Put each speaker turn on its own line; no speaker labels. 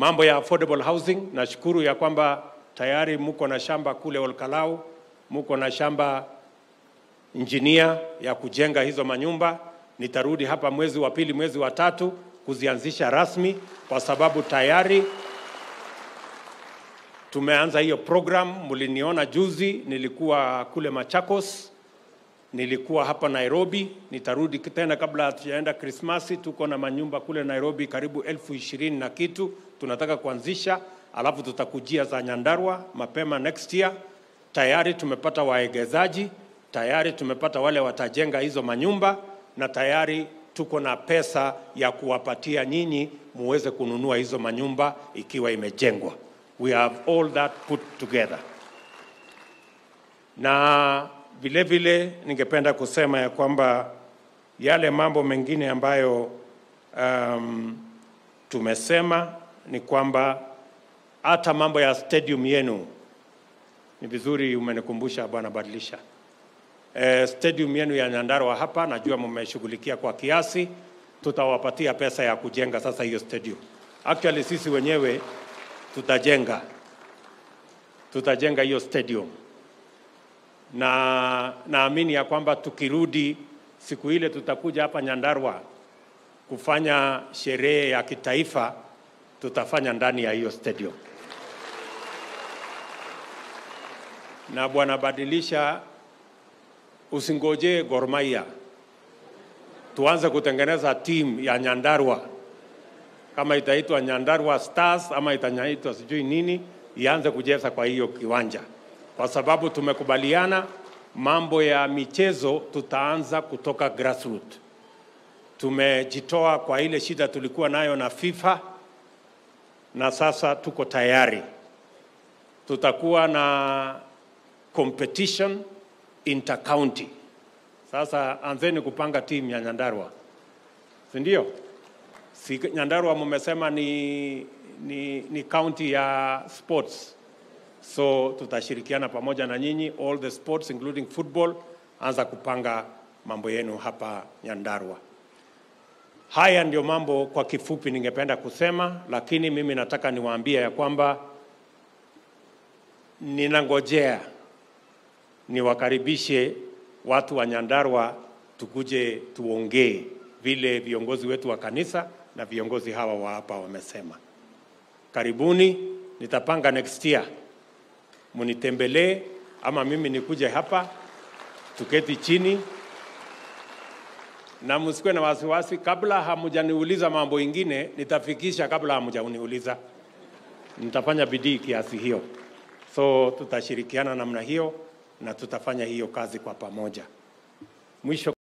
Mambo ya affordable housing, nashukuru ya kwamba tayari muko na shamba kule Olkalau, muko na shamba injinia ya kujenga hizo manyumba. Nitarudi hapa mwezi wa pili, mwezi wa tatu kuzianzisha rasmi, kwa sababu tayari tumeanza hiyo program. Mliniona juzi, nilikuwa kule Machakos, nilikuwa hapa Nairobi, nitarudi tena kabla hatujaenda Krismasi. Tuko na manyumba kule Nairobi karibu elfu ishirini na kitu tunataka kuanzisha, alafu tutakujia za Nyandarua mapema next year. Tayari tumepata waegezaji, tayari tumepata wale watajenga hizo manyumba, na tayari tuko na pesa ya kuwapatia nyinyi muweze kununua hizo manyumba ikiwa imejengwa. We have all that put together. Na vile vile ningependa kusema ya kwamba yale mambo mengine ambayo um, tumesema ni kwamba hata mambo ya stadium yenu ni vizuri umenikumbusha bwana Badilisha. Eh, stadium yenu ya Nyandarua hapa najua mmeshughulikia kwa kiasi, tutawapatia pesa ya kujenga sasa hiyo stadium. Actually sisi wenyewe tutajenga tutajenga hiyo stadium na naamini ya kwamba tukirudi siku ile tutakuja hapa Nyandarua kufanya sherehe ya kitaifa, tutafanya ndani ya hiyo stadium. Na bwana Badilisha, usingojee Gor Mahia, tuanze kutengeneza timu ya Nyandarua, kama itaitwa Nyandarua Stars ama itaitwa sijui nini, ianze kucheza kwa hiyo kiwanja, kwa sababu tumekubaliana mambo ya michezo tutaanza kutoka grassroots. Tumejitoa kwa ile shida tulikuwa nayo na FIFA na sasa tuko tayari. Tutakuwa na competition intercounty. Sasa anzeni kupanga timu ya Nyandarua, si ndio? Si Nyandarua mumesema ni, ni, ni county ya sports, so tutashirikiana pamoja na nyinyi all the sports including football. Anza kupanga mambo yenu hapa Nyandarua. Haya ndio mambo kwa kifupi ningependa kusema, lakini mimi nataka niwaambie ya kwamba ninangojea niwakaribishe watu wa Nyandarua tukuje tuongee vile viongozi wetu wa kanisa na viongozi hawa wa hapa wamesema. Karibuni, nitapanga next year munitembelee, ama mimi nikuje hapa tuketi chini na msikuwe na wasiwasi. Kabla hamujaniuliza mambo ingine, nitafikisha kabla hamujaniuliza. Nitafanya bidii kiasi hiyo, so tutashirikiana namna hiyo na tutafanya hiyo kazi kwa pamoja. Mwisho